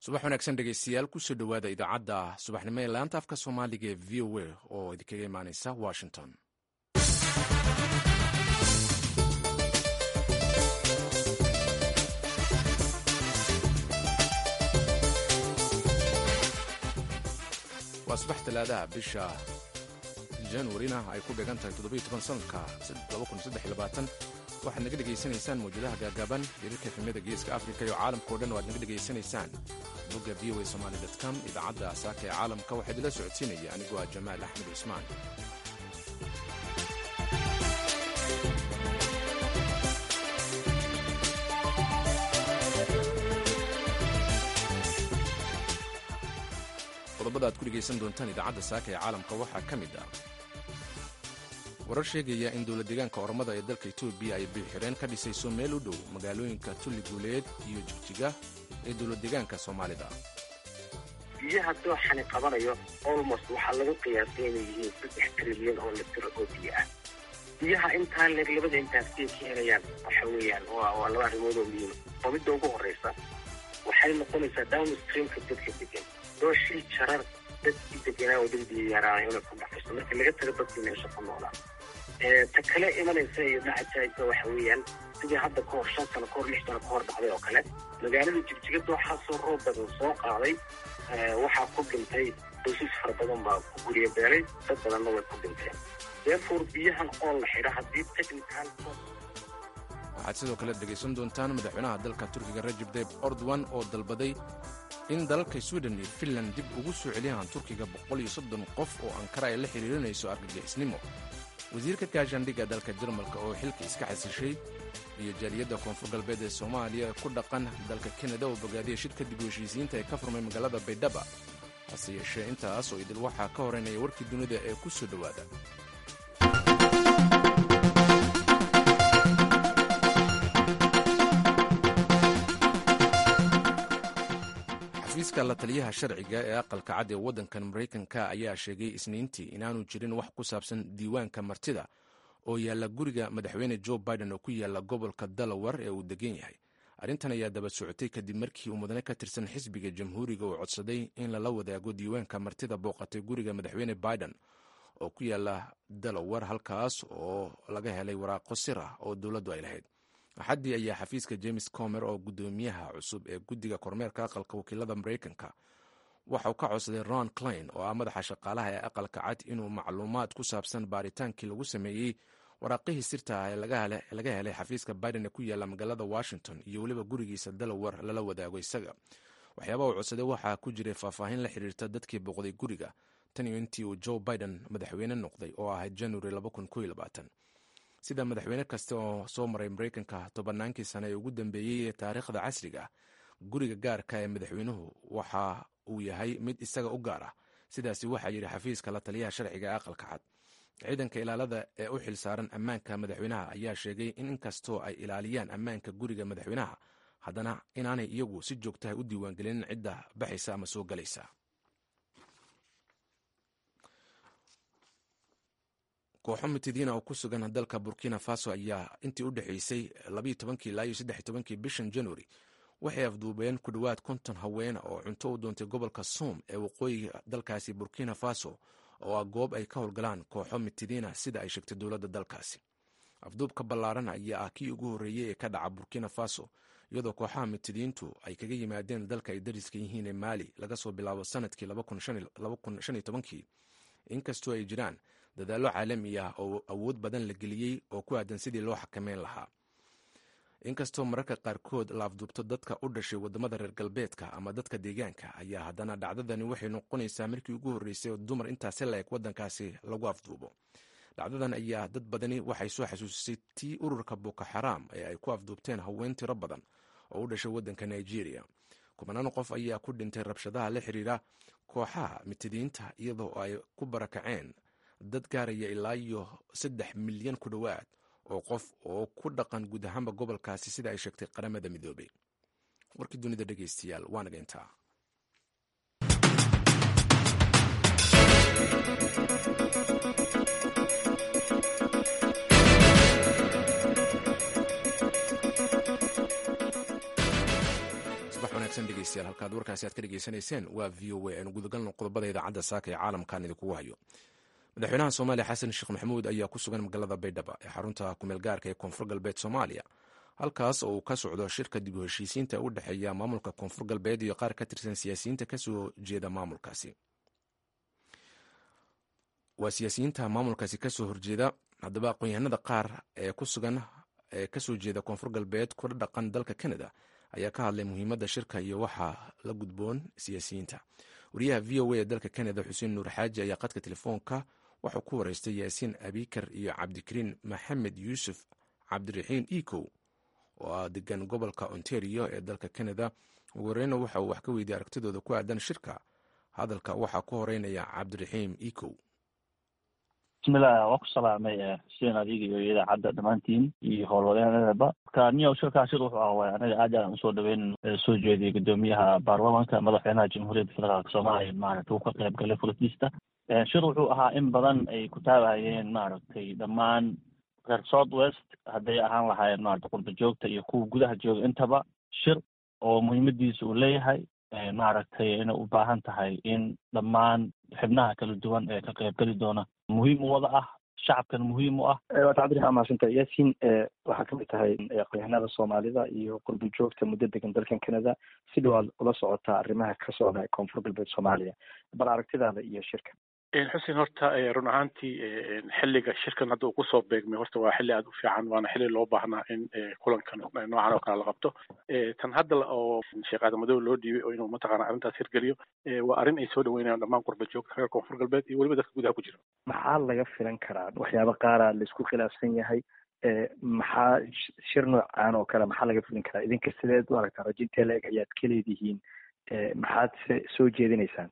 subax wanaagsan dhegeystayaal kusoo dhowaada idaacadda subaxnimo ee laanta afka soomaaliga ee v o a oo idinkaga imaaneysa washington waa subax talaadaha bisha januarina ay ku dhigan tahay sanadka waxaad naga dhegaysanaysaan mawjadaha gaagaaban hirarka efemyada geeska afrika iyo caalamka o dhan o aad naga dhegaysanaysaan bogga v o a somaali com idaacadda asaaka ee caalamka waxaa idinla socodsiinaya anigoo ah jamaal axmed cusmaan qodobada aad ku dhegaysan doontaan idaacadda saaka ee caalamka waxaa ka mid ah warar sheegaya in dowlad deegaanka ormada ee dalka etoobiya ay biixireen ka dhisayso meel u dhow magaalooyinka tulli guuleed iyo jigjiga ee dowlad deegaanka soomaalida biyaha dooxani qabanayo olmost waxaa lagu qiyaasay inay yihiin saddex trilyan oo litir oo biyo ah biyaha intaa leeg labada intaasiyay ka helayaan waxa weeyaan waa laba arrimood oo muhiima oo midda ugu horreysa waxay noqonaysaa downstreamka dadka degan dooshii jarar dadkii deganaa oo dad biyo yaraanay inay ku dhacayso marka laga tago dadkii meesha ku noolaa ta kale imanaysa iyo dhacajaaysa waxa weeyaan sidii hadda ka hor shan sano kahor lix sano ka hor dhacday oo kale magaalada jigjiga dooxaasoo roob badan soo qaaday waxaa ku dhintay qoysas fara badan baa ku gurya beelay dad badanna way ku dhinteen deefoor biyahan oo la xidha haddii technical waxaad sidoo kale dhegaysan doontaan madaxweynaha dalka turkiga rajib tayib ordowan oo dalbaday in dalalka sweden iyo finland dib ugu soo celiyaan turkiga qof oo ankara ay la xiriirinayso argagixisnimo wasiirka gaashaandhigga dalka jarmalka oo xilka iska xasishay iyo jaaliyadda koonfur galbeed ee soomaaliya ee ku dhaqan dalka kanada oo bogaadiya shirka dib u heshiisiinta ee ka furmay magaalada baydhaba hase yeeshee intaas oo idil waxaa ka horeynaya warkii dunida ee ku soo dhowaada xafiiska la taliyaha sharciga ee aqalka cad ee waddankan maraykanka ayaa sheegay isniintii inaanu jirin wax ku saabsan diiwaanka martida oo yaalla guriga madaxweyne jo biden oo ku yaalla gobolka dalawar ee uu degan yahay arrintan ayaa daba socotay kadib markii uu mudane ka tirsan xisbiga jamhuuriga uu codsaday in lala wadaago diiwaanka martida booqatay guriga madaxweyne biden oo ku yaalla dalawar halkaas oo laga helay waraaqo sir ah oo dowladdu ay lahayd axaddii ayaa xafiiska james comer oo guddoomiyaha cusub ee guddiga kormeerka aqalka wakiilada maraykanka waxa uu ka codsaday ron klein oo ah madaxa shaqaalaha ee aqalka cad inuu macluumaad ku saabsan baaritaankii lagu sameeyey waraaqihii sirta ah ee laga helay xafiiska biden ee ku yaalla magaalada washington iyo weliba gurigiisa dalawar lala wadaago isaga waxyaaba uu codsaday waxaa ku jiray faahfaahin la xiriirta dadkii booqday guriga tan iyo intii uu joe biden madaxweyne noqday oo ahayd january sida madaxweyne kasta oo soo maray maraykanka tobannaankii sane ee ugu dambeeyey ee taariikhda casriga ah guriga gaarka ee madaxweynuhu waxa uu yahay mid isaga u gaar ah sidaasi waxaa yidhi xafiiska la taliyaha sharciga ee aqalka cad ciidanka ilaalada ee u xil saaran ammaanka madaxweynaha ayaa sheegay in inkastoo ay ilaaliyaan ammaanka guriga madaxweynaha haddana inaanay iyagu si joogtaha u diiwaangelinin cidda baxaysa ama soo galaysa kooxo mitidiina oo ku sugan dalka burkina faso ayaa intii u dhexaysay ilaa iyo bishan januari waxay afduubeen ku dhowaad konton haween oo cunto u doontay gobolka soom ee waqooyiga dalkaasi burkina faso oo ah goob ay ka howlgalaan kooxo mitidiina sida ay sheegtay dowladda dalkaasi afduubka ballaaran ayaa ah kii ugu horreeyey ee ka dhaca burkina faso iyadoo kooxaha mitidiintu ay kaga yimaadeen dalka ay dariska yihiin ee maali laga soo bilaabo sanadkii kii inkastoo ay jiraan dadaallo caalami ah oo awood badan la geliyey oo ku aadan sidii loo xakameyn lahaa inkastoo mararka qaarkood la afduubto dadka u dhashay waddamada reer galbeedka ama dadka deegaanka ayaa haddana dhacdadani waxay noqonaysaa markii ugu horreysay oo dumar intaasi la-eg waddankaasi lagu afduubo dhacdadan ayaa dad badani waxay soo xasuusisay tii ururka boko xaraam ee ay ku afduubteen haween tiro badan oo u dhashay waddanka nigeria kubanaan qof ayaa ku dhintay rabshadaha la xiriira kooxaha mitidiinta iyadoo ay ku barakaceen dad gaaraya ilaa iyo saddex milyan ku dhowaad oo qof oo ku dhaqan guud ahaanba gobolkaasi sida ay sheegtay qaramada midoobay warkii dunida dhegeystayaal waa naga intaa wanaagsan dhegeystayaal halkaad warkaasi aad ka dhegeysanayseen waa v o a aynu gudagalno qodobada idaacadda saaka ee caalamkan idinkugu hayo madaxweynaha soomaaliya xasan sheekh maxamuud ayaa ku sugan magaalada baydhaba ee xarunta kumeel gaarka ee koonfur galbeed soomaaliya halkaas oo uu ka socdo shirka dib u heshiisiinta u dhexeeya maamulka koonfur galbeed iyo qaar ka tirsan siyaasiyiinta kasoo jeeda maamulkaasi waa siyaasiyiinta maamulkaasi kasoo horjeeda haddaba aqoon-yahanada qaar ee ku sugan ee kasoo jeeda koonfur galbeed kula dhaqan dalka canada ayaa ka hadlay muhiimadda shirka iyo waxaa la gudboon siyaasiyiinta wariyaha v o a ee dalka canada xuseen nuur xaaji ayaa qadka telefoonka waxuu ku wareystay yaasiin abikar iyo cabdikariin maxamed yuusuf cabdiraxiin ecow oo ah degan gobolka ontario ee dalka canada ugu horeyna waxa uu wax ka weydiiyey aragtidooda ku aadan shirka hadalka waxaa ku horeynaya cabdiraxiim ecow bismillaah waa ku salaamay xuseen adiga iyo idaacadda dhammaantiin iyo howlwadeenadaba marka niyow shirkaa shir wuxuu ah waay anaga aad aan usoo dhaweyn soo jeediyay guddoomiyaha baarlamanka madaxweynaha jamhuuriyadda federaalk soomaaliya maaragtay uu ka qayb galay fulkiista shir wuxuu ahaa in badan ay ku taabahayeen maaragtay dhammaan reer south west hadday ahaan lahaayeen maarata qurba joogta iyo kuwa gudaha jooga intaba shir oo muhiimadiisa uu leeyahay maaragtay inay u baahan tahay in dhammaan xibnaha kala duwan ee ka qaybgeli doona muhiim u wada ah shacabkan muhiim u ah waata cabdiraxmaan mahadsanta yaasiin waxaa kamid tahay aqoonyahanada soomaalida iyo qurba joogta muddo degan dalkan canada si dhawaad ula socotaa arrimaha ka socda koonfur galbeed soomaaliya bal aragtidaada iyo shirka xuseen horta run ahaantii xilliga shirkan hadda uu kusoo beegmay horta waa xilli aada u fiican waana xilli loo baahnaa in kulankan noocan oo kale la qabto tan hadda oo sheekh aadamadow loo dhiibay oo inuu mataqaana arrintaas hirgeliyo waa arrin ay soo dhaweynayaan dhammaan qurba joogta reer koonfur galbeed iyo weliba dadka gudaha ku jira maxaa laga filan karaa waxyaaba qaara laisku khilaafsan yahay maxaa shir noocaan oo kale maxaa laga filin karaa idinka sideed u aragtaa rajintee la-eg ayaad ka leedihiin maxaad se soo jeedinaysaan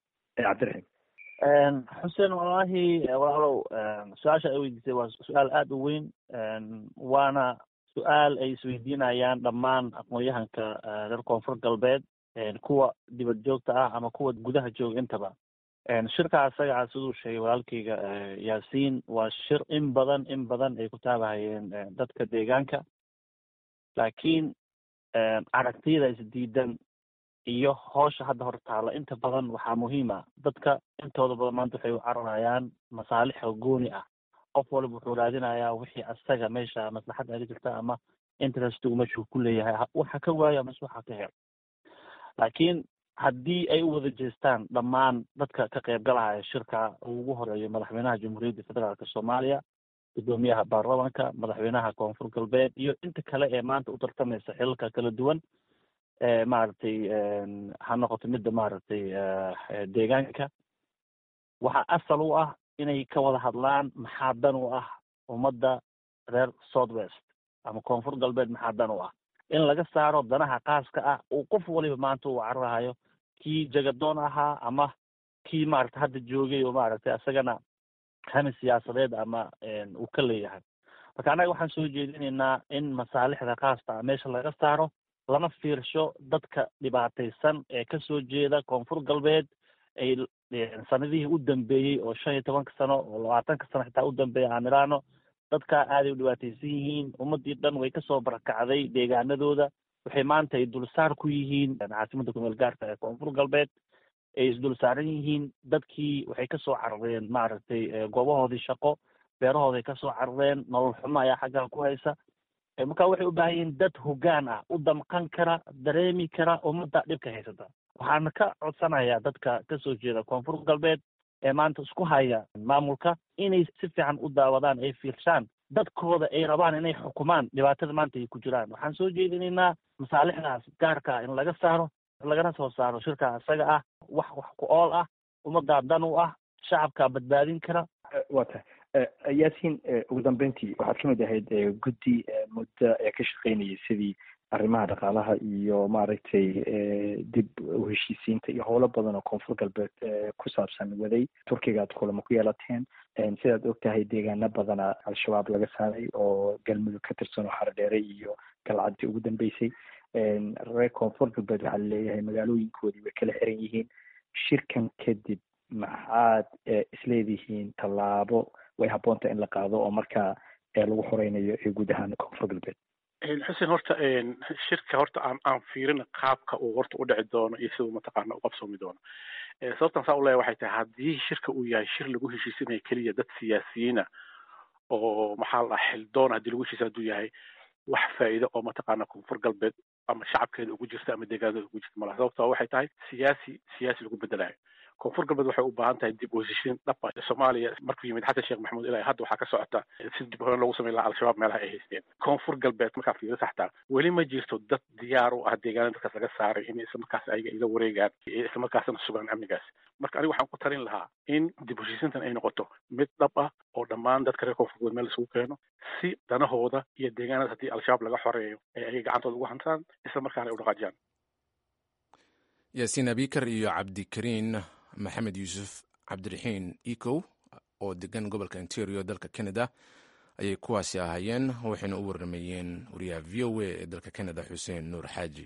cabdiraxiim xuseen wallaahi walaalow su-aasha ay weydiisay waa su-aal aada u weyn waana su-aal ay isweydiinayaan dhammaan aqoon-yahanka reer koonfur galbeed kuwa dibad joogta ah ama kuwa gudaha jooga intaba shirka asagaa siduu sheegay walaalkeyga yaasiin waa shir in badan in badan ay ku taabahayeen dadka deegaanka laakiin aragtiyada isdiidan iyo hoosha hadda hor taala inta badan waxaa muhiima dadka intooda badan maanta waxay u cararayaan masaalixa gooni ah qof waliba wuxuu raadinayaa wixii asaga meesha maslaxad aga jirta ama interestigu meeshuu ku leeyahay waxa ka waayo ama waxa ka hel laakiin haddii ay u wada jeestaan dhammaan dadka ka qaybgalahaya shirka uu ugu horeeyo madaxweynaha jamhuuriyadda federaalk soomaaliya guddoomiyaha baarlamanka madaxweynaha koonfur galbeed iyo inta kale ee maanta u tartamaysa xilalka kala duwan maaragtay ha noqoto midda maaragtay deegaanka waxaa asal u ah inay ka wada hadlaan maxaa dan u ah ummadda reer south west ama koonfur galbeed maxaa dan u ah in laga saaro danaha qaaska ah uu qof waliba maanta uu cararahayo kii jagadoon ahaa ama kii maaragta hadda joogay oo maaragtay isagana hami siyaasadeed ama uu ka leeyahay marka annaga waxaan soo jeedinaynaa in masaalixda qaasta ah meesha laga saaro lana fiirsho dadka dhibaataysan ee kasoo jeeda koonfur galbeed ay sanadihii u dambeeyey oo shan iyo tobanka sano oo labaatanka sano xitaa u dambeeya aan idhaahno dadkaa aaday u dhibaataysan yihiin ummadii dhan way kasoo barakacday deegaanadooda waxay maanta ay dulsaar ku yihiin caasimada kumeel gaarka ee koonfur galbeed ay isdul saaran yihiin dadkii waxay kasoo carareen maaragtay goobahoodii shaqo beerahooday kasoo carareen nolol xumo ayaa xaggaa ku haysa marka waxay u baahan yihiin dad hoggaan ah u damqan kara dareemi kara ummadda dhibka haysata waxaana ka codsanayaa dadka kasoo jeeda koonfur galbeed ee maanta isku haya maamulka inay si fiican u daawadaan ay fiirshaan dadkooda ay rabaan inay xukumaan dhibaatada maanta ay ku jiraan waxaan soo jeedinaynaa masaalixdaas gaarka in laga saaro lagana soo saaro shirka isaga ah wax wax ku ool ah ummaddaa dan u ah shacabkaa badbaadin kara wa tahay yaasiin ugu dambeyntii waxaad kamid ahayd guddi muddo ee ka shaqeynayay sidii arrimaha dhaqaalaha iyo maaragtay dib u heshiisiinta iyo howlo badan oo koonfur galbeed ku saabsan waday turkiga aad kulamo ku yeelateen sidaad og tahay deegaano badana al-shabaab laga saaray oo galmudug ka tirsan oo xardheere iyo galcaddi ugu dambeysay reer koonfur galbeed waxaa laleeyahay magaalooyinkoodii way kala xiran yihiin shirkan kadib maxaad isleedihiin tallaabo way habboonta in la qaado oo markaa lagu horeynayo ee guud ahaan koonfur galbeed xuseen horta shirka horta aan aan fiirin qaabka uu horta u dhici doono iyo siduu mataqaana u qabsoomi doono sababtan saa u leeyahay waxay tahay haddii shirka uu yahay shir lagu heshiisinayo keliya dad siyaasiyiina oo maxaa la dhaha xildoon haddii lagu heshiisa hadduu yahay wax faa'iido oo mataqaana koonfur galbeed ama shacabkeeda ugu jirta ama deegaanada ugu jirta malaha sababta waxay tahay siyaasi siyaasi lagu bedelayo koonfur galbeed waxay u baahan tahay dib u heshiisiin dhab ah soomaaliya markuu yimid xasan sheekh maxamuud ilaa hadda waxaa ka socota si dib horan loogu sameyn lahaa al-shabaab meelaha ay haysteen koonfur galbeed markaa fiiro saxtaa weli ma jirto dad diyaar u ah deegaanada dadkaas laga saaray in isla markaas ayaga ila wareegaan isla markaasna sugaan amnigaas marka aniga waxaan ku talin lahaa in dib u heshiisintan ay noqoto mid dhab ah oo dhammaan dadka reer koonfur galbeed meel isugu keeno si danahooda iyo deegaanada haddii al-shabaab laga xoreeyo ee ayaga gacantooda ugu hantaan isla markaana ay u dhaqaajiyaan yaasiin abikar iyo cabdikariin maxamed yuusuf cabdiraxiin ecow oo degan gobolka ontario dalka canada ayay kuwaasi ahaayeen waxayna u warramayeen wariyaha v o a ee dalka canada xuseen nuur xaaji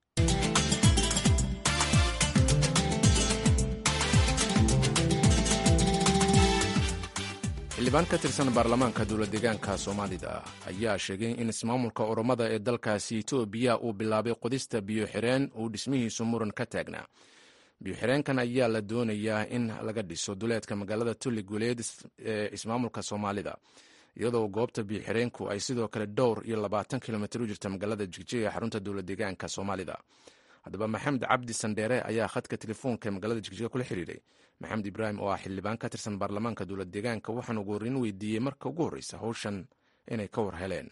xildhibaan ka tirsan baarlamaanka dowla deegaanka soomaalida ayaa sheegay in ismaamulka oromada ee dalkaasi etoobiya uu bilaabay qodista biyo-xireen uu dhismihiisu muran ka taagnaa biyo-xireenkan ayaa la doonayaa in laga dhiso duleedka magaalada tulli guuleed ee ismaamulka soomaalida iyadoo goobta biyo-xireenku ay sidoo kale dhowr iyo labaatan kilomitr u jirta magaalada jigjiga ee xarunta dowla deegaanka soomaalida haddaba maxamed cabdi sandheere ayaa khadka telefoonka ee magaalada jigjiga kula xiriiray maxamed ibraahim oo ah xildhibaan ka tirsan baarlamaanka dowla deegaanka waxaan ugu horreyn weydiiyey marka ugu horreysa howshan inay ka war heleen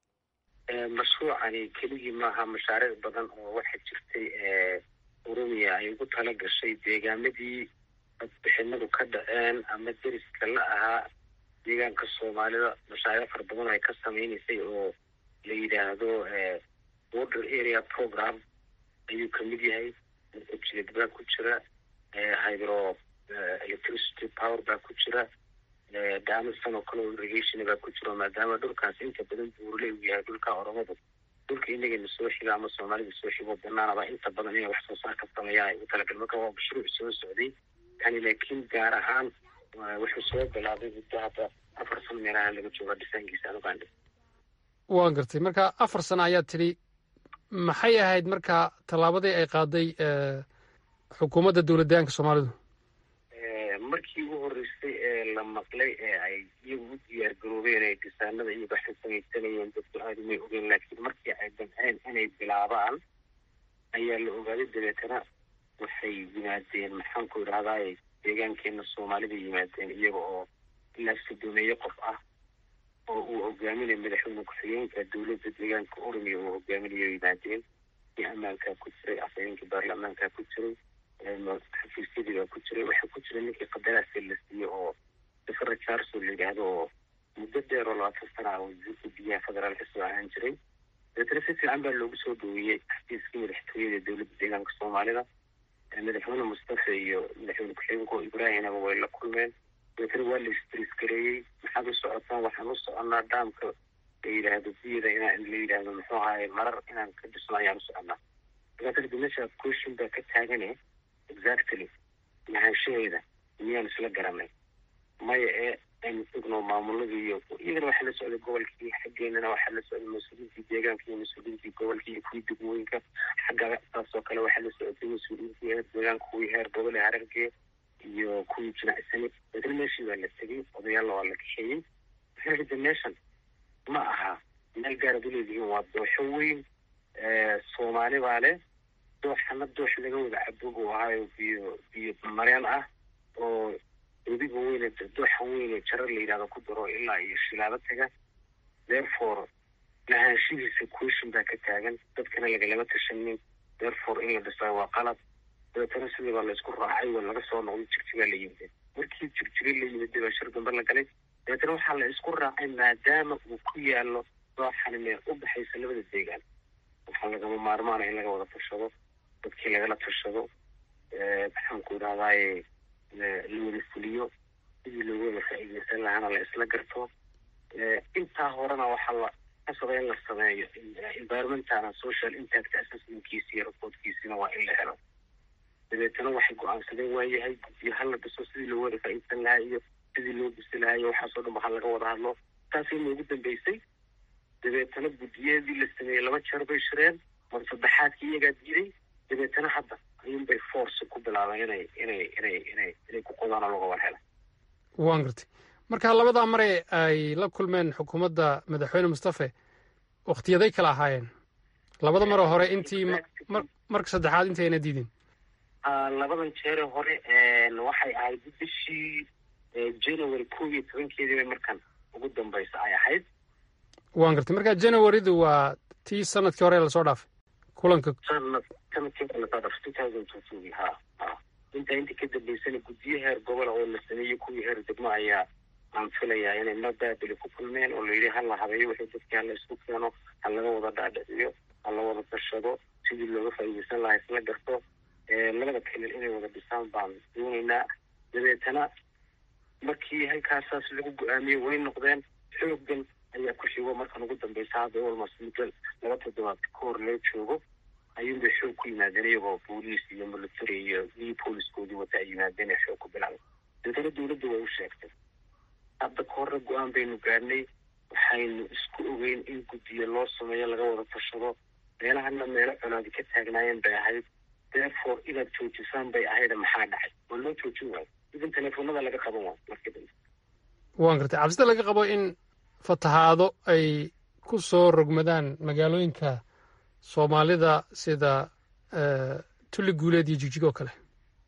mashruucani keligii maaha mashaariic badan oo waxaa jirtay oromiya ay ugu tala gashay deegaamadii codbixinadu ka dhaceen ama deriska la ahaa deegaanka soomaalida mashaariic fara badan ay ka sameynaysay oo la yidhaahdo border area program ayuu kamid yahay jilid baa ku jira hydro electricity power baa ku jira daamistan oo kale irrigation baa ku jira maadaama dhulkaas inta badan buurle uu yahay dhulka oromadu dhulka inagana soo xiga ama soomaalida soo xigo banaanaba inta badan inay wax soo saar ka sameeyaan ay u talagal marka waa mashruuc soo socday kani laakiin gaar ahaan wuxuu soo bilaabay muddo hadda afar sano meelaha laga jooga dhisaankiisa anigaan waan gartay marka afar sano ayaad tidhi maxay ahayd marka tallaabadii ay qaaday xukuumadda dowlad deegaanka soomaalidu markii ugu horreysay ee la maqlay ee ay iyagu u diyaar garoobeen ee dhisaanada iyaga waxay samaysanayeen dadku aada umay ogeen laakiin markii ay damceen inay bilaabaan ayaa la ogaaday dabeetana waxay yimaadeen maxaanku idhahdaay deegaankeena soomaalida yimaadeen iyaga oo ilaa sodomeeye qof ah oo uu hogaaminay madaxweyne ku-xigeenka dowladda deegaanka oromiya uu hogaaminayo yimaadeen iyo ammaankaa ku jiray afhayeenkii baarlamaankaa ku jiray xafiisyadii baa ku jiray waxaa ku jira ninkii qadaraasi la siiyey oo safara charso la yidhaahdo oo muddo dheer oo labaatan sana ah wasiirka biyaha federaalka soo ahaan jiray dabeetana si fiican baa loogu soo dhaweeyey xafiiskii madaxtooyada dowladda deegaanka soomaalida madaxweyne mustafa iyo madaxweyne ku-xigeenka oo ibraahimaba way la kulmeen dabeetana waa la istris gareeyey maxaad u socotaan waxaan u soconaa dhaamka la yidhaahdo biyada inaan la yidhaahdo muxuu ahaye marar inaan ka dhisno ayaan u soconaa dabeetana de meesha question baa ka taagane exactly lahaanshaheeda miyaan isla garanay maya ee aynu sugno maamuladii iyo iyadana waxaa la socday gobolkii xaggeenana waxaa la socday mas-uuliyiintii deegaanka iyo mas-uuliyiintii gobolkii iyo kuwii degmooyinka xagga saasoo kale waxaa la socotay mas-uuliyiintii heer deegaanka kuwii heer gobole harargee iyo kuwii jinacsani dabeetana meeshii baa la tegey odayaalla waa la kaxeeyey waxaa yidhi de meeshan ma aha meel gaarad u leedihiin waa dooxo weyn soomaali baa leh dooxana doox laga wada cabo buu ahaayo biyo biyo mareen ah oo wediga weyne dooxan weyne jarar la yidhahdo ku daro ilaa iyo shilaabo taga therefore lahaanshihiisa question baa ka taagan dadkana lagalama tashanin therefore in la dhisaa waa qalad dabeetana sidii baa laysku raacay waa laga soo noqday jigjigaa la yimid markii jigjiga la yimid baa shir dambe la galay dabeetana waxaa la isku raacay maadaama uu ku yaalo dooxani meel u baxaysa labada deegaan waxaa lagama maarmaana in laga wada tashado dadkii lagala tashado maxaanku idhahdaaye la wada fuliyo sidii loogu wada faa'iideysan lahaana la isla garto intaa horena waxaa la kasaba in la sameeyo environmentana social impact assessmentkiisi iyo reportkiisina waa in la helo dabeetana waxay go-aansadeen waayahay guddiyo hala dhiso sidii loogu wada faa'iideysan lahaa iyo sidii loo bisi lahaa iyo waxaasoo dhan ba ha laga wada hadlo taasay noogu dambeysay dabeetana guddiyadii la sameeyey laba jeer bay shireen mar saddexaadkii iyagaa diiday dabeetana hadda ayuunbay force ku bilaabeen inay inay inay inay inay ku qodaan oo laga war hela waan gartay marka labadaa mare ay la kulmeen xukuumadda madaxweyne mustafe wakhtiyaday kala ahaayeen labada maroo hore intii marka saddexaad intii ayna diidin labadan jeere hore waxay ahayd bishii january koob iyo tobankeedii bay markan ugu dambaysa ay ahayd waan gartay marka januarydu waa tii sanadkii hore lasoo dhaafay kulanka sanad sanadkii hore lasoo dhaafay two thousand two two ha ha intaa intii ka dambaysana guddiyo heer gobola oo la sameeyey kuwii heer degmo ayaa aan filayaa inay madaabili ku kulmeen oo layidhi ha la habeeyo wixii dadkii hala isku keeno ha laga wada dhaadhiciyo ha la wada tashado sidii looga faa'iidaysan lahaa isla garto labada kelil inay wada dhisaan baan doonaynaa dabeetana markii halkaasaas lagu go-aamiyey way noqdeen xooggan ayaa ku xigo markan ugu dambeysa hadda almost muddo laba toddobaad ka hor loo joogo ayuunbay xoog ku yimaadeen iyagoo booliis iyo military iyo iyo booliskoodii wata ay yimaadeen ee xoog ku bilaabay dabeetana dawladda way u sheegtay hadda ka horre go-aan baynu gaadhnay waxaynu isku ogeyn in guddiyo loo sameeyo laga wada tashado meelahana meelo colaadi ka taagnaayeen bay ahayd therefore inaad joojisaan bay ahayd maxaa dhacay waa loo joojin waayo idin teleefonada laga qaban waayo markii dambe waan gartay cabsida laga qabo in fatahaado ay ku soo rogmadaan magaalooyinka soomaalida sida tulli guuleed iyo jigjig oo kale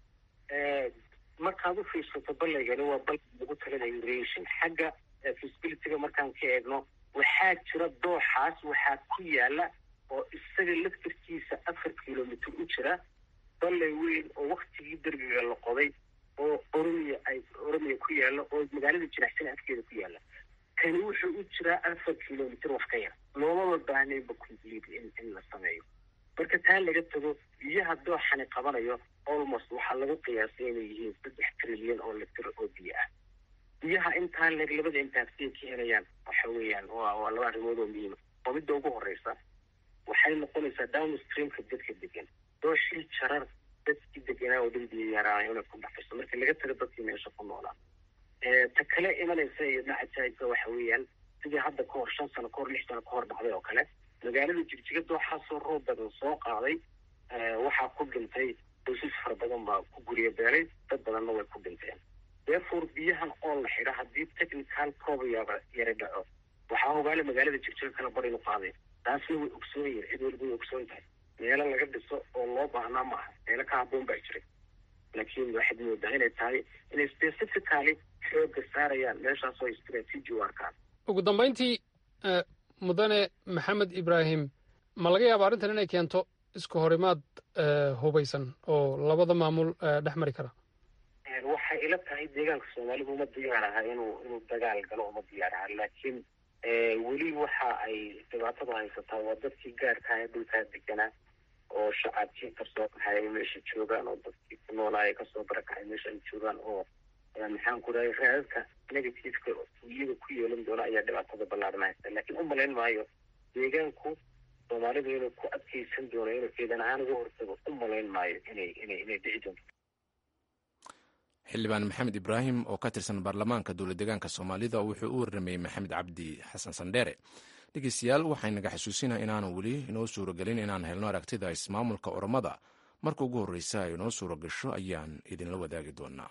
markaad u fiirsato ballaygani waa bal lagu talada immigration xagga feasibilityga markaan ka eegno waxaa jira dooxaas waxaa ku yaala oo isaga laftarkiisa afar kilomitr u jira ballay weyn oo waktigii derbiga la qoday oo oromiya ay oromiya ku yaalla oo magaalada jinaxsan afkeeda ku yaalla kani wuxuu u jiraa afar kilomitr wax ka yar loomaba baahnayba complete in in la sameeyo marka taa laga tago biyaha dooxani qabanayo almost waxaa lagu qiyaasay inay yihiin saddex trilyan oo litir oo biyo ah biyaha intaa leeg labada intaasiyay ka helayaan waxa weeyaan waa waa laba arrimood oo muhiima oo midda ugu horeysa waxay noqonaysaa downstreamka dadka degan dooshii jarar dadkii deganaa oo dhan biyo yaraana inay ku dhaxayso marka laga tago dadkii meesha ku noolaa ta kale imanaysa iyo dhacajaaysa waxa weeyaan sidii hadda ka hor shan sano ka hor lix sano ka hor dhacday oo kale magaalada jigjiga dooxaasoo roob badan soo qaaday waxaa ku dhintay qoysas fara badan baa ku gurya beelay dad badanna way ku dhinteen therefore biyahan oo la xidha haddii technical probayaba yara dhaco waxaa hogaale magaalada jigjiga kala bar inu qaaday taasna way ogsoon yihin cid waliba way ogsoon tahay meelo laga dhiso oo loo baahnaa ma aha meelo ka habboon baa jiray laakiin waxaad moodaa inay tahay inay specifically xooga saarayaan meeshaasoo istraatiiji u arkaan ugu dambayntii mudane maxamed ibraahim ma laga yaaba arrintan inay keento isku horimaad hubaysan oo labada maamul dhex mari kara waxay ila tahay deegaanka soomaalidu uma diyaar aha inuu inuu dagaal galo uma diyaar aha laakiin weli waxa ay dhibaatada haysataa waa dadkii gaarka ah ee dhulkaa deganaa oo shacabkii kasoo baxay ay meesha joogaan oo dadkii ku noolaaya kasoo barakacay meesha ay joogaan oo maxaan ku rahay raadadka negativeka iyaga ku yeelan doona ayaa dhibaatada ballaaran haysta laakiin u malayn maayo deegaanku soomaalidu inuu ku adkeysan doono inuu ciidan ahaan uga hortago u malayn maayo inay inay inay dhici doonto xildhibaan maxamed ibraahim oo ka tirsan baarlamaanka dowlad deegaanka soomaalida wuxuu u warramayey maxamed cabdi xasan sandheere dhegeystayaal waxaynaga xasuusinaa inaanu weli inoo suuragelin inaan helno aragtida ismaamulka oromada marka ugu horreysa ay inoo suura gasho ayaan idinla wadaagi doonaa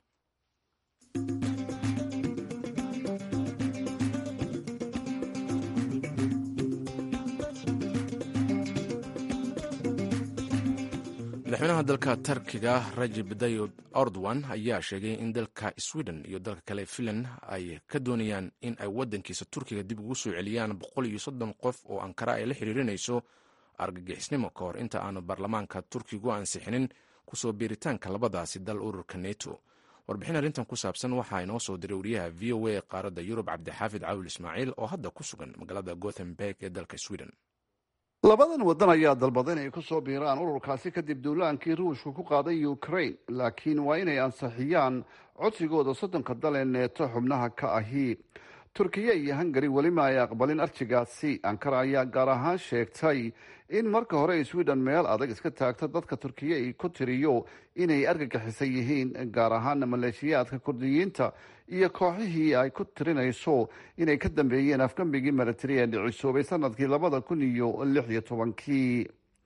madaxweynaha dalka tarkiga rajib dayib ordowan ayaa sheegay in dalka sweden iyo dalka kale finland ay ka doonayaan in ay wadankiisa turkiga dib ugu soo celiyaan boqol iyo soddon qof oo ankara ay la xiriirinayso argagixisnimo ka hor inta aanu baarlamaanka turkigu ansixinin kusoo biiritaanka labadaasi dal ururka neto warbixin arrintan ku saabsan waxaa inoo soo diray wariyaha v o a qaaradda yurub cabdixaafid cawil ismaaciil oo hadda ku sugan magaalada gothenburg ee dalka sweden labadan waddan ayaa dalbada inay ku soo biiraan ururkaasi kadib duulaankii ruushku ku qaaday ukraine laakiin waa inay ansixiyaan codsigooda soddonka dal ee neeto xubnaha ka ahi turkiya iyo hungari welima ay aqbalin arjigaasi ankara ayaa gaar ahaan sheegtay in marka hore sweden meel adag iska taagto dadka turkiya ay ku tiriyo inay argagixisan yihiin gaar ahaana maleeshiyaadka kurdiyiinta iyo kooxihii ay ku tirinayso inay ka dambeeyeen afgambigii milatari ee dhicisoobay sanadkii labada kun iyo lix iyo tobankii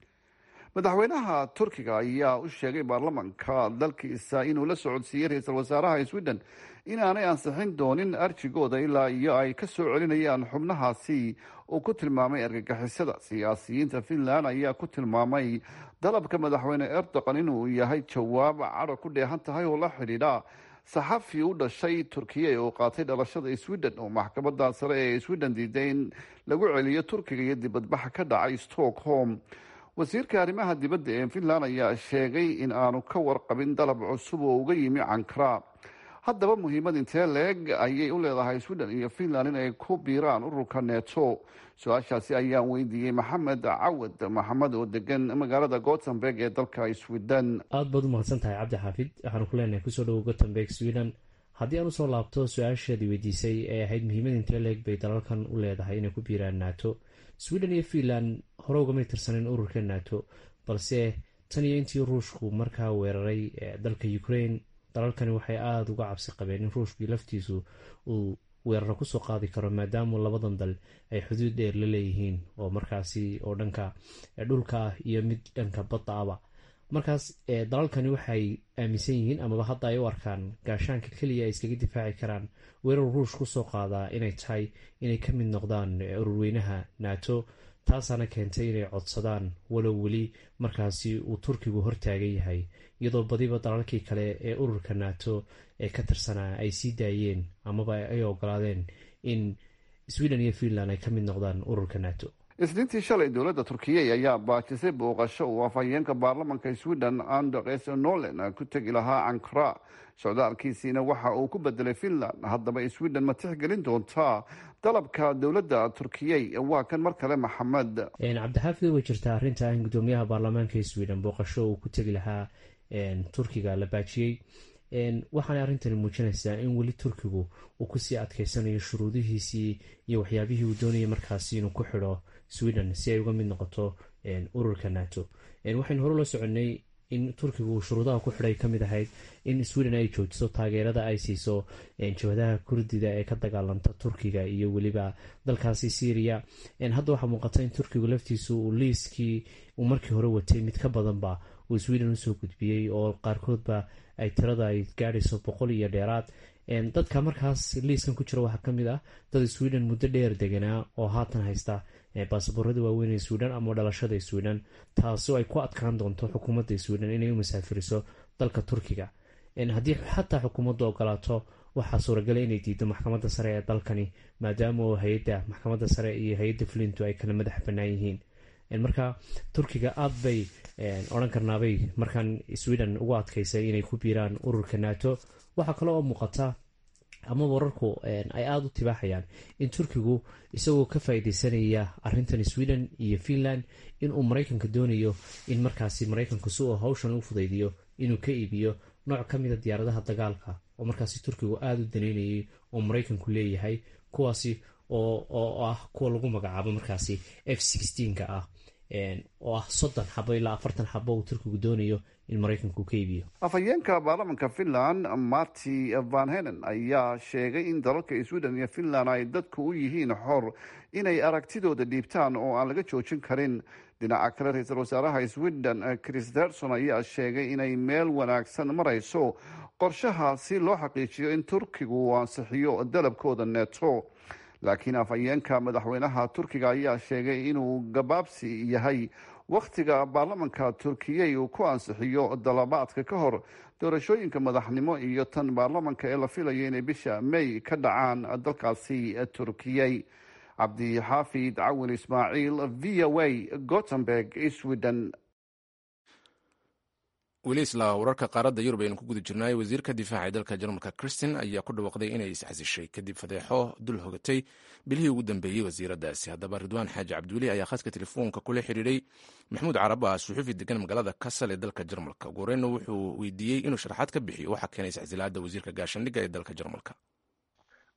madaxweynaha turkiga ayaa u sheegay baarlamanka dalkiisa inuu la socodsiiyey ra-iisul wasaaraha sweden inaanay ansixin doonin arjigooda ilaa iyo ay ka soo celinayaan xubnahaasi uu ku tilmaamay argagixisada siyaasiyiinta finland ayaa ku tilmaamay dalabka madaxweyne erdogan inuu yahay jawaab cadho ku dheehan tahay oo la xidhiidha saxafi u dhashay turkiya oo qaatay dhalashada sweden oo maxkamada sare ee sweden diiday in lagu celiyo turkiga iyo dibadbaxa ka dhacay stockholm wasiirka arrimaha dibadda ee finland ayaa sheegay in aanu ka warqabin dalab cusub oo uga yimi cankara haddaba muhiimad intee leeg ayay u leedahay sweden iyo finland in ay ku biiraan ururka neto su-aashaasi ayaan weydiiyey maxamed cawad maxamed oo degan magaalada gothenburg ee dalka sweden aada baad u mahadsan tahay cabdi xaafid waxaanu ku leenahay kusoo dhowo gothenburg sweden haddii aan usoo laabto su-aashaadii weydiisay ee ahayd muhiimad intee leeg bay dalalkan u leedahay inay ku biiraan nato sweden iyo finland hore ugamay tirsaneyn ururka nato balse tan iyo intii ruushku markaa weeraray dalka ukraine dalalkani waxay aada uga cabsi qabeen in ruushkii laftiisu uu weeraro kusoo qaadi karo maadaama labadan dal ay xuduud dheer la leeyihiin oo markaasi oo dhanka dhulka ah iyo mid dhanka badda aba markaas dalalkani waxay aaminsan yihiin amaba hadda ay u arkaan gaashaanka keliya ay iskaga difaaci karaan weerar ruush kusoo qaadaa inay tahay inay ka mid noqdaan ururweynaha nato taasaana keentay inay codsadaan walow weli markaasi uu turkigu hortaagan yahay iyadoo badiba dalalkii kale ee ururka nato ee ka tirsanaa ay sii daayeen amaba ay ogolaadeen in sweden iyo finland ay ka mid noqdaan ururka nato isniintii shalay dowladda turkiya ayaa baajisay booqasho uu afhayeenka baarlamanka sweden anders nolen ku tegi lahaa ankara socdaalkiisiina waxa uu ku bedelay finland haddaba sweden ma tixgelin doontaa dalabka dowladda turkiya waa kan mar kale maxamed cabdixaafid way jirtaa arrinta in gudoomiyaha baarlamaanka sweden booqasho uu ku tegi lahaa turkiga la baajiyey waxaana arrintani muujinaysaa in weli turkigu uu kusii adkeysanayo shuruudihiisii iyo waxyaabihii uu doonayay markaasi inuu ku xidho sweden si ay uga mid noqoto ururka nato waxaynu hore la soconay in turkigu shuruudaha ku xidhay kamid ahayd in sweden ay joojiso taageerada ay siiso jabhadaha kurdida ee ka dagaalanta turkiga iyo weliba dalkaasi syria hadda waxaa muuqata in turkigu laftiisu uu liiskii uu markii hore watay mid ka badanba uu sweden usoo gudbiyey oo qaarkoodba ay tirada ay gaadhayso boqol iyo dheeraad dadka markaas liiskan ku jira waxaa kamid ah dad sweden muddo dheer deganaa oo haatan haysta baasaboorada waaweyn ee sweden ama dhalashada sweden taasoo ay ku adkaan doonto xukuumadda sweden inay u masaafiriso dalka turkiga haddii xataa xukuumaddu ogolaato waxaa suuragala inay diido maxkamadda sare ee dalkani maadaama oo hay-adda maxkamadda sare iyo hay-adda fulintu ay kala madax bannaan yihiin marka turkiga aada bay odhan karnaabay markaan sweden ugu adkaysay inay ku biiraan ururka nato waxaa kale oo muuqata ama wararku ay aada u tibaaxayaan in turkigu isagoo ka faa-ideysanaya arintan sweden iyo finland inuu maraykanka doonayo in markaasi maraykanku si uu hawshan u fudaydiyo inuu ka iibiyo nooc ka mida diyaaradaha dagaalka oo markaasi turkigu aada u daneynayay oo maraykanku leeyahay kuwaasi oo ah kuwa lagu magacaabo markaasi f ka ah oo ah soddon xabo ilaa afartan xabo uu turkigu doonayo in maraykanku ka iibiyo afhayeenka baarlamanka finland marti van henen ayaa sheegay in dalalka sweden iyo finland ay dadku u yihiin xor inay aragtidooda dhiibtaan oo aan laga joojin karin dhinaca kale ra-iisul wasaaraha sweden christerson ayaa sheegay inay meel wanaagsan marayso qorshaha si loo xaqiijiyo in turkigu uu ansixiyo dalabkooda neto laakiin afhayeenka madaxweynaha turkiga ayaa sheegay inuu gabaabsi yahay wakhtiga baarlamanka turkiya uu ku ansixiyo dalabaadka ka hor doorashooyinka madaxnimo iyo tan baarlamanka ee la filayo inay bisha may ka dhacaan dalkaasi turkiyay cabdixaafid cawin ismaaciil v o a gothenburg sweden weli isla wararka qaaradda yurub aynu ku guda jirnaay wasiirka difaaca ee dalka jarmalka kristin ayaa ku dhawaaqday inay isxasishay kadib fadeexo dul hogatay bilihii ugu dambeeyey wasiiradaasi haddaba ridwaan xaaji cabdiweli ayaa khadka telefoonka kula xiriiray maxamuud carab ah suxufi degan magaalada kasal ee dalka jarmalka ugu horeyna wuxuu weydiiyey inuu sharaxaad ka bixiyo waxaa keenay isxasilaada wasiirka gaashandhigga ee dalka jarmalka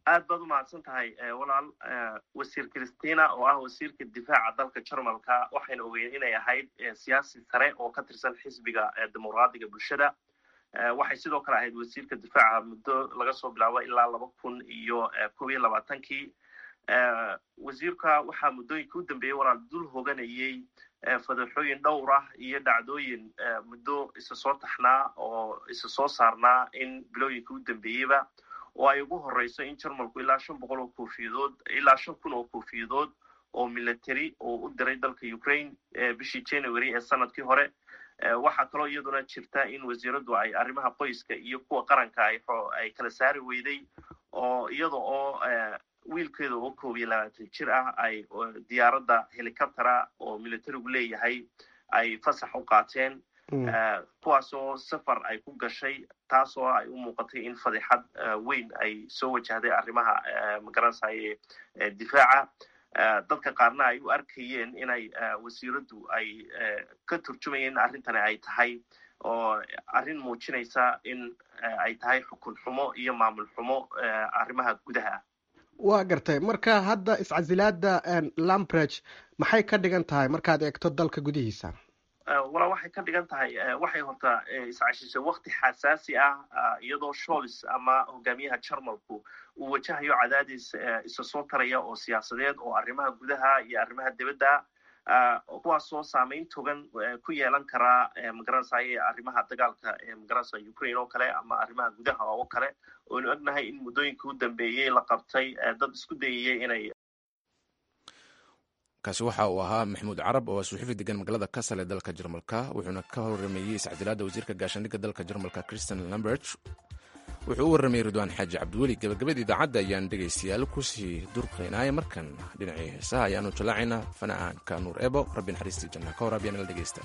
aad baad u mahadsan tahay walaal wasiir christina oo ah wasiirka difaaca dalka jarmalka waxayna ogeyn inay ahayd siyaasi sare oo ka tirsan xisbiga dimuqraadiga bulshada waxay sidoo kale ahayd wasiirka difaaca muddo laga soo bilaabo ilaa laba kun iyo kob iyo labaatankii wasiirka waxaa muddooyinka u dambeeyey walaal dul hoganayey fadaxooyin dhowr ah iyo dhacdooyin muddo isa soo taxnaa oo isa soo saarnaa in bilooyinka u dambeeyeyba oo ay ugu horeyso in jarmalku ilaa shan boqol oo koofiyadood ilaa shan kun oo koofiyadood oo military oo u diray dalka ukraine bishii january ee sanadkii hore waxaa kaloo iyaduna jirta in wasiiradu ay arrimaha qoyska iyo kuwa qaranka ay kala saari weyday oo iyada oo wiilkeeda oo koob iyo labaatan jir ah ay diyaaradda helicoptera oo militarigu leeyahay ay fasax u qaateen kuwaasoo safar ay ku gashay taasoo ay u muuqatay in fadixad weyn ay soo wajahday arrimaha magaranaysaye difaaca dadka qaarna ay u arkayeen inay wasiiraddu ay ka turjumayeen in arrintani ay tahay oo arrin muujinaysa in ay tahay xukun xumo iyo maamul xumo arrimaha gudaha waa gartay marka hadda iscasilaada lambreg maxay ka dhigan tahay markaad eegto dalka gudihiisa walaa waxay ka dhigan tahay waxay horta iscashisay wakti xasaasi ah iyadoo sholis ama hogaamiyaha jarmalku uu wajahayo cadaadis isa soo taraya oo siyaasadeed oo arrimaha gudaha iyo arrimaha dibadda kuwaasoo saameyn togan ku yeelan karaa magaranaysaye arrimaha dagaalka magaranaysa ukraine oo kale ama arrimaha gudaha oo kale oonu ognahay in muddooyinka u dambeeyey la qabtay dad isku dayayay inay kaasi waxa uu ahaa maxamuud carab oo suxufi degan magaalada kasal ee dalka jarmalka wuxuuna ka horrameeyey iscadilaadda wasiirka gaashaandhigga dalka jarmalka christian lambert wuxuu u warramayey ridwaan xaaji cabdiweli gabagabada idaacadda ayaan dhegaystayaal kusii durqaynaya markan dhinacii heesaha ayaanu jallaacaynaa fanaanka nuur ebo rabbi naxariistii janna ka hor abyaan la dhegaysta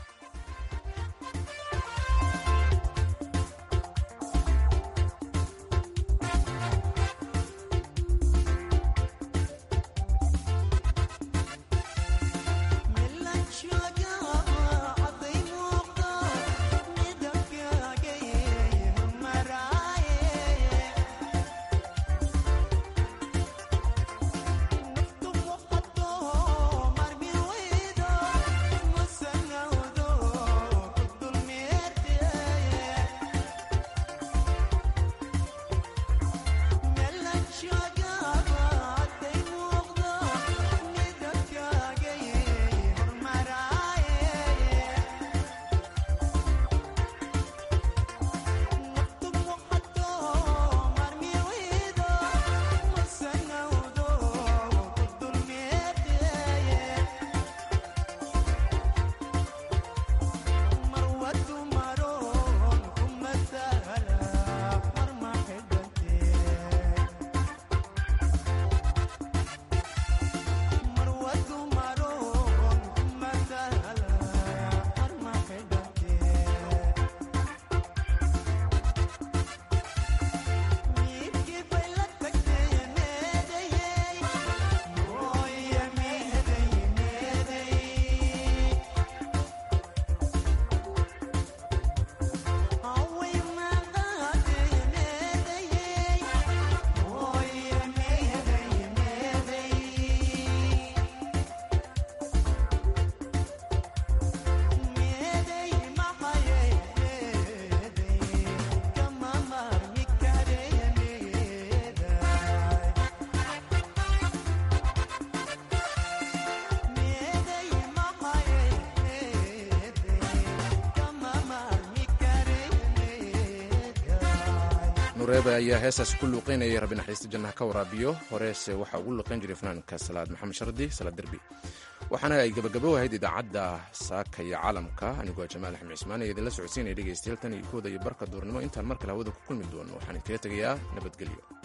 nureebe ayaa heestaasi ku luuqeynayay rabbi naxariista jannaha ka waraabiyo horeese waxaa ugu luuqeyn jiray fanaanka salaad maxamed shardi salaad derbi waxaana ay gabagabo ahayd idaacadda saaka iyo caalamka anigoo jamaal axmed cismaan ee idinla socodsiinaya dhegaystayaal tan iyo kooda iyo barka duurnimo intaan mar kale hawada ku kulmi doono waxaan idinkaga tegayaa nabadgelyo